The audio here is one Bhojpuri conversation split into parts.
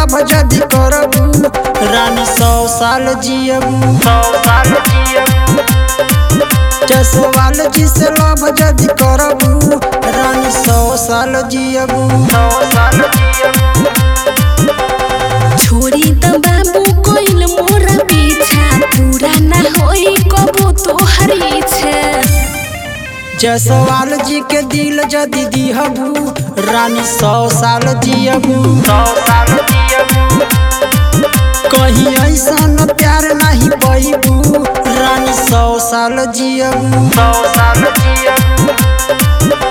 लभ जदि करबू रानी सौ साल जियबू सौ साल जियब जसवाल जी से लभ जदि करबू रानी सौ साल जियबू सौ साल जियब छोड़ी त बाबू कोइल मोरा पीछा पूरा ना होई कबो तोहर इच्छा जसवाल जी के दिल जदि दिहबू रानी सौ साल जियबू सौ साल जियब कहीं ऐसा प्यार नहीं पैबू रानी सौ साल जियबू सौ साल जियब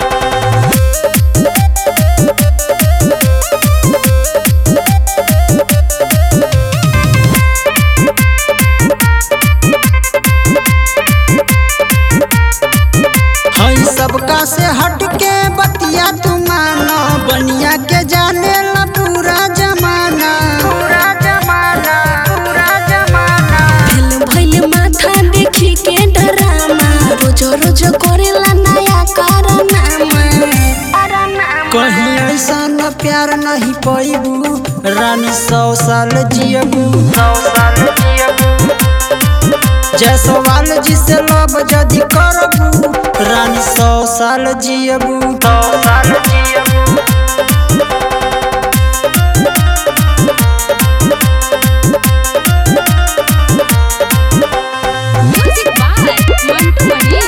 हई सबका से हट के बतिया तू मानो बनिया के जाने ला पूरा जमाना पूरा जमाना पूरा जमाना दिल भइल माथा देखी के डरामा रोज रोज करेला नया कारनामा कहीं ऐसा न प्यार नहीं पैबू रानी सौ साल जियबू सौ साल जियब जसवाल जी से लब जदि करबू रानी सौ साल जियबू सौ साल जियब म्यूजिक बाय मंटू मणि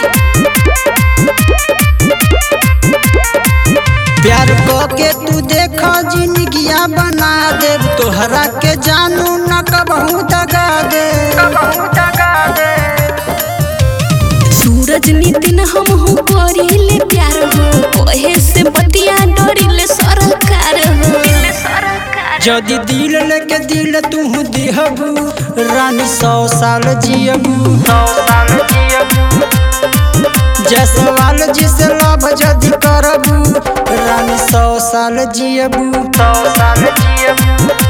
प्यार क के तू देख जिंदगिया बना दे तोहरा के जानू न कबहू दगा दे बहुत गा दे सूरज नितिन हम हो करिले प्यार हो कहे से बतिया डरिले सरकार हो जदि दिल लेके दिल तू दिहबू रानी सौ साल जियबू सौ साल जियब जसवाल जी से लब जदि करबू रानी सौ साल जियबू सौ साल जियब